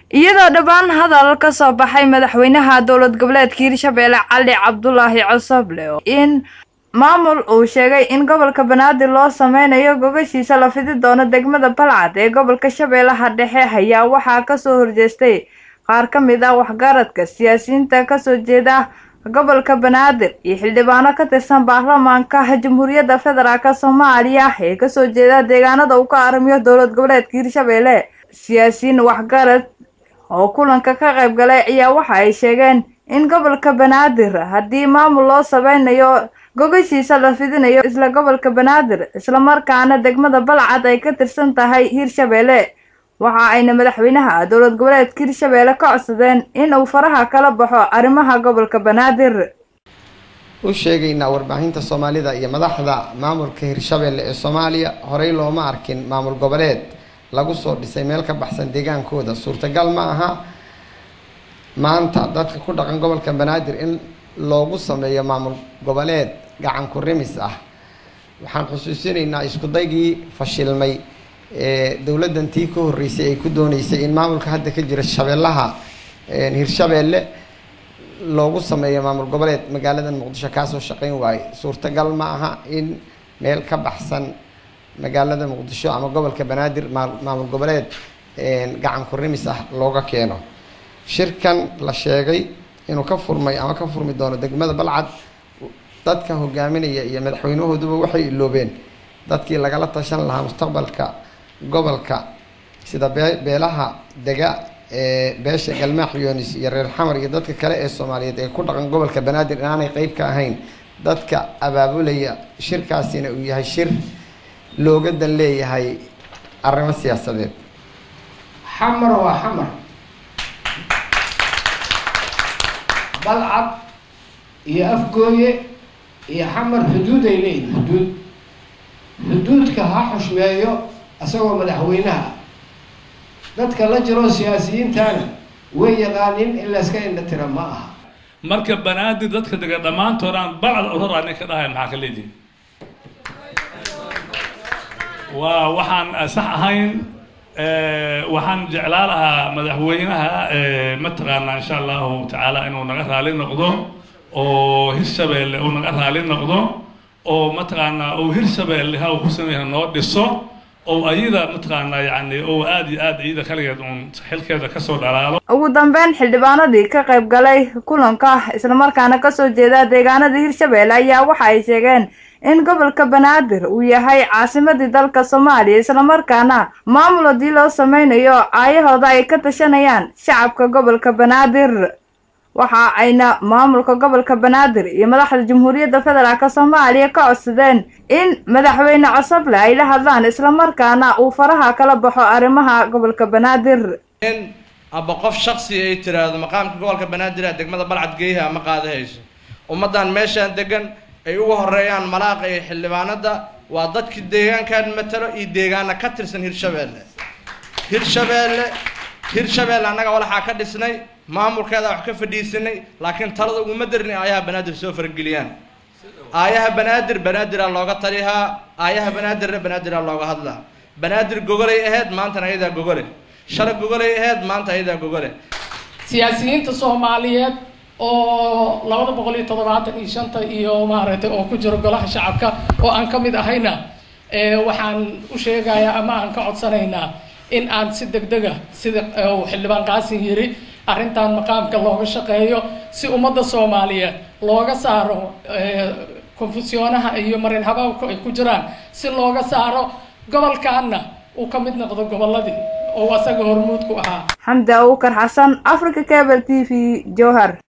iyadoo dhowaan hadal ka soo baxay madaxweynaha dowlad goboleedka hirshabeelle cali cabdulaahi cosoble in maamul uu sheegay in gobolka banaadir loo sameynayo gogashiisa la fidi doono degmada balcad ee gobolka shabeellaha dhexe ayaa waxaa kasoo horjeestay qaar ka mid ah waxgaradka siyaasiyiinta kasoo jeeda gobolka banaadir iyo xildhibaano ka tirsan baarlamaanka jamhuuriyadda federaalk soomaaliya ee kasoo jeeda deegaanada uu ka aramiyo dowlad goboleedka hirshabeelle siyaasiyiin waxgarad oo kulanka ka qayb galay ayaa waxa ay sheegeen in gobolka banaadir haddii maamul loo sameynayo gogashiisa la fidinayo isla gobolka banaadir islamarkaana degmada balcad ay ka tirsan tahay hirshabeelle waxa ayna madaxweynaha dowlad goboleedka hirshabeelle ka codsadeen in uu faraha kala baxo arrimaha gobolka banaadir u sheegaynaa warbaahinta soomaalida iyo madaxda maamulka hirshabeelle ee soomaaliya horey looma arkin maamul goboleed lagu soo dhisay meel ka baxsan deegaankooda suurtagal ma aha maanta dadka ku dhaqan gobolka banaadir in loogu sameeyo maamul goboleed gacan ku rimis ah waxaan xusuusinaynaa isku daygii fashilmay ee dowladdan tii ka horreysay ay ku dooneysay in maamulka hadda ka jira shabeellaha hirshabeelle loogu sameeyo maamul goboleed magaaladan muqdisho kaasoo shaqeyn waaye suurtagal ma aha in meel ka baxsan magaalada muqdisho ama gobolka banaadir maamul goboleed gacan ku rimis ah looga keeno shirkan la sheegay inuu ka furmay ama ka furmi doono degmada balcad dadka hogaaminaya iyo madaxweynahooduba waxay iloobeen dadkii lagala tashan lahaa mustaqbalka gobolka sida bee beelaha dega ee beesha galmaax yunis iyo reer xamar iyo dadka kale ee soomaaliyeed ee ku dhaqan gobolka banaadir inaanay qeyb ka ahayn dadka abaabulaya shirkaasina uu yahay shir looga dan leeyahay arrimo siyaasadeed xamar waa xamar balcad iyo afgooye iyo xamar xuduud ay leeyihin xuduud xuduudka ha xushmeeyo isagoo madaxweynaha dadka la jiro siyaasiyiintana way yaqaanin in layska indha tira ma aha marka banaadir dadka dega dhammaantoodaan balcad urar nin ka dhahay maxaa ka leedihin waa waxaan sax ahayn waxaan jeclaa lahaa madaxweynaha mataqaanaa insha allahu tacaala inuu naga raali noqdo oo hirshabeelle uu naga raali noqdo oo mataqaanaa uu hirshabeelle ha uu ku sameeya noo dhiso oo ayada mataqaanaa yacni oo aada iyo aada iyada kaligeed uun xilkeeda kasoo dhalaalo ugu dambeyn xildhibaanadii ka qayb galay kulanka islamarkaana kasoo jeeda deegaanada hirshabeelle ayaa waxa ay sheegeen in gobolka banaadir uu yahay caasimadii dalka soomaaliya islamarkaana maamul haddii loo sameynayo aayahooda ay ka tashanayaan shacabka gobolka banaadir waxa ayna maamulka gobolka banaadir iyo madaxda jamhuuriyadda federaalk soomaaliya ka codsadeen in madaxweyne cosoble ay la hadlaan islamarkaana uu faraha kala baxo arrimaha gobolka banaadir in aba qof shaksi ay tiraahdo maqaamka gobolka banaadir a degmada balcad geeyaha ama qaadahayso ummaddan meeshaan degan ay uga horeeyaan malaaqa iyo xildhibaanada waa dadkii deegaankan matalo iyo deegaana ka tirsan hirshabeelle hirshabeelle hirshabeelle annaga walaxaa ka dhisnay maamulkeeda wax ka fadhiisanay laakiin talada uguma darin aayaha banaadir soo farageliyaan aayaha banaadir banaadiraa looga talihaa aayaha banaadirna banaadiraa looga hadlaa banaadir gogolay ahayd maantana ayadaa gogole shalay gogolay ahayd maanta ayadaa gogole siyaasiyiinta soomaaliyeed oo labada boqol iyo toddobaatan iyo shanta iyo maaragtay oo ku jiro golaha shacabka oo aan ka mid ahayna waxaan u sheegayaa ama aan ka codsanaynaa in aan si degdega sida uu xildhibaan qaasin yiri arrintan maqaamka looga shaqeeyo si ummadda soomaaliyeed looga saaro konfusiyoonaha iyo marin habaabku ay ku jiraan si looga saaro gobolkaana uu ka mid noqdo gobolladii oo asaga hormuud ku ahaa xamdi abuukar xasan africa cable t v jowhar